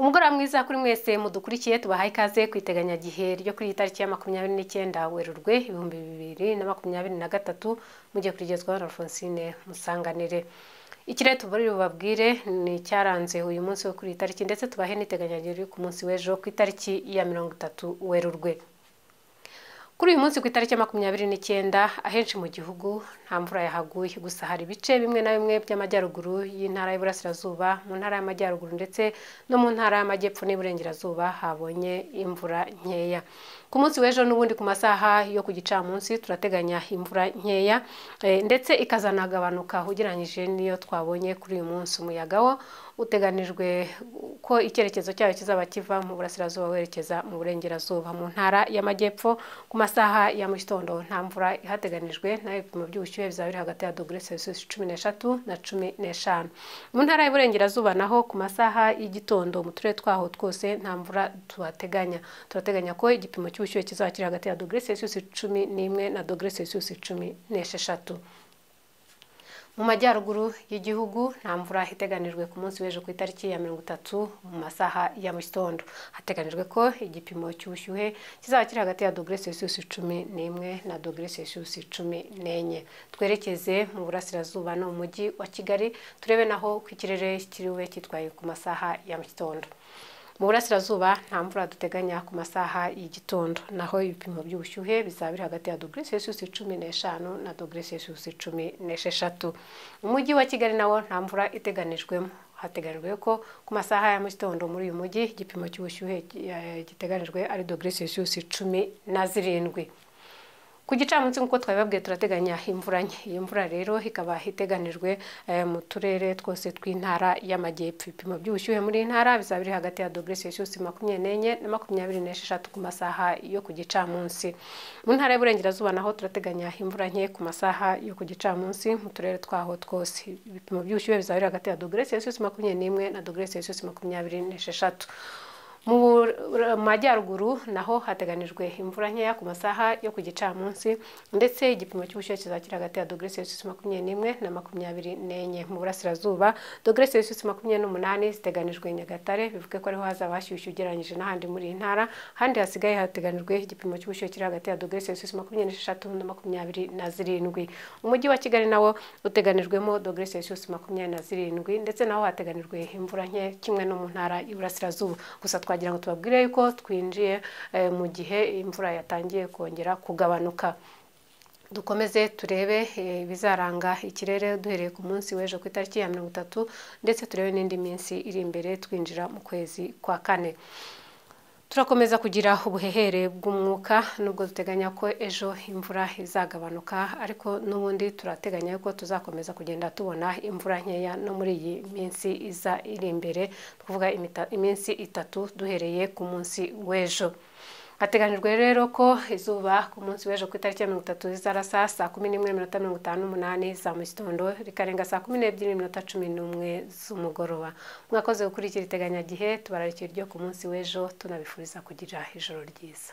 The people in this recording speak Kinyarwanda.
umugoroba mwiza kuri mwese mudukurikiye tubahaye ikaze ku iteganyagihe ryo kuri iyi tariki ya makumyabiri n'icyenda werurwe ibihumbi bibiri na makumyabiri na gatatu mugiye kurigezwaho na alphonsine musanganire ikirere tubarire bubabwire ni icyaranze uyu munsi wo kuri iyi tariki ndetse tubahe n'iteganyagihe riri ku munsi w'ejo ku itariki ya mirongo itatu werurwe kuri uyu munsi ku itariki ya makumyabiri n'icyenda ahenshi mu gihugu nta mvura yahaguye gusa hari ibice bimwe na bimwe by'amajyaruguru y'intara y'Iburasirazuba mu ntara y'Amajyaruguru ndetse no mu ntara y'Amajyepfo n'Iburengerazuba habonye imvura nkeya ku munsi w'ejo n'ubundi ku masaha yo ku gicamunsi turateganya imvura nkeya eh, ndetse ikazanagabanuka ugereranyije n'iyo twabonye kuri uyu munsi umuyaga wo uteganijwe ko icyerekezo cyayo kizaba kiva mu burasirazuba werekeza mu burengerazuba mu ntara y'amajyepfo ku masaha ya mu gitondo nta mvura ihateganijwe nayo ibipimo by'ubushyuhe bizaba biri hagati ya dogere celsius cumi n'eshatu na cumi n'eshanu mu ntara y'uburengerazuba naho ku masaha y'igitondo mu turere twaho twose nta mvura tuhateganya turateganya ko igipimo cy'ubushyuhe kizaba kiri hagati ya dogere celsius cumi n'imwe na dogere celsius cumi n'esheshatu mu majyaruguru y'igihugu nta mvura iteganijwe ku munsi w'ejo ku itariki ya mirongo itatu mu masaha ya mu gitondo hateganijwe ko igipimo cy'ubushyuhe kizaba kiri hagati ya dogere celsius cumi n'imwe na dogere celsius cumi n'enye twerekeze mu burasirazuba no mu mujyi wa kigali turebe naho ku ikirere kiriwe cyitwaye ku masaha ya mu gitondo mu burasirazuba nta mvura duteganya ku masaha y'igitondo naho ibipimo by'ubushyuhe bizaba biri hagati ya dogere celsius cumi n'eshanu na dogere celsius cumi n'esheshatu umujyi wa kigali nawo nta mvura iteganijwemo hateganijwe ko ku masaha ya mu gitondo muri uyu mujyi igipimo cy'ubushyuhe eh, giteganijwe ari dogere celsius cumi na zirindwi ku gicamunsi nk'uko twabibabwiye turateganya imvura nke iyi mvura rero ikaba iteganijwe eh, mu turere twose tw'intara y'amajyepfo ibipimo by'ubushyuhe muri iyi ntara bizaba biri hagati ya dogere celsius makumyabiri n'enye na makumyabiri n'esheshatu ku masaha yo ku gicamunsi mu ntara y'uburengerazuba naho turateganya imvura nke ku masaha yo ku gicamunsi mu turere twaho twose ibipimo by'ubushyuhe bizaba biri hagati ya dogere celsius makumyabiri n'imwe na dogere celsius makumyabiri n'esheshatu mu bur- majyaruguru naho hateganijwe imvura nkeya ku masaha yo ku gicamunsi ndetse igipimo cy'ubushyuhe kizakira hagati ya dogere celsius makumyabiri n'imwe na makumyabiri n'enye mu burasirazuba dogere celsius makumyabiri n'umunani ziteganijwe i nyagatare bivuge ko ariho hazaba hashyushye ugereranyije n'ahandi muri iyi ntara ahandi hasigaye hateganijwe igipimo cy'ubushyuhe kiri hagati ya dogere celsius makumyabiri n'esheshatu na makumyabiri na zirindwi umujyi wa kigali nawo uteganijwemo dogere celsius makumyabiri na zirindwi ndetse naho hateganijwe imvura nke kimwe no mu ntara y'Iburasirazuba gusa twagira ngo tubabwire yuko twinjiye eh, mu gihe imvura yatangiye kongera kugabanuka dukomeze turebe eh, ibizaranga ikirere duhereye ku munsi w'ejo ku itariki ya mirongo itatu ndetse turebe n'indi minsi iri imbere twinjira mu kwezi kwa kane turakomeza kugira ubuhehere bw'umwuka nubwo duteganya ko ejo imvura izagabanuka ariko n'ubundi turateganya yuko tuzakomeza kugenda tubona imvura nkeya no muri iyi minsi iza iri imbere twavuga imita- iminsi itatu duhereye ku munsi w'ejo hateganijwe rero ko izuba ku munsi w'ejo ku itariki ya mirongo itatu rizarasa saa kumi n'imwe n'iminota mirongo itanu n'umunani za mu gitondo rikarenga saa kumi n'ebyiri n'iminota cumi n'umwe z'umugoroba mwakoze gukurikira iteganyagihe tubararikiye ryo ku munsi w'ejo tunabifuriza kugira ijoro ryiza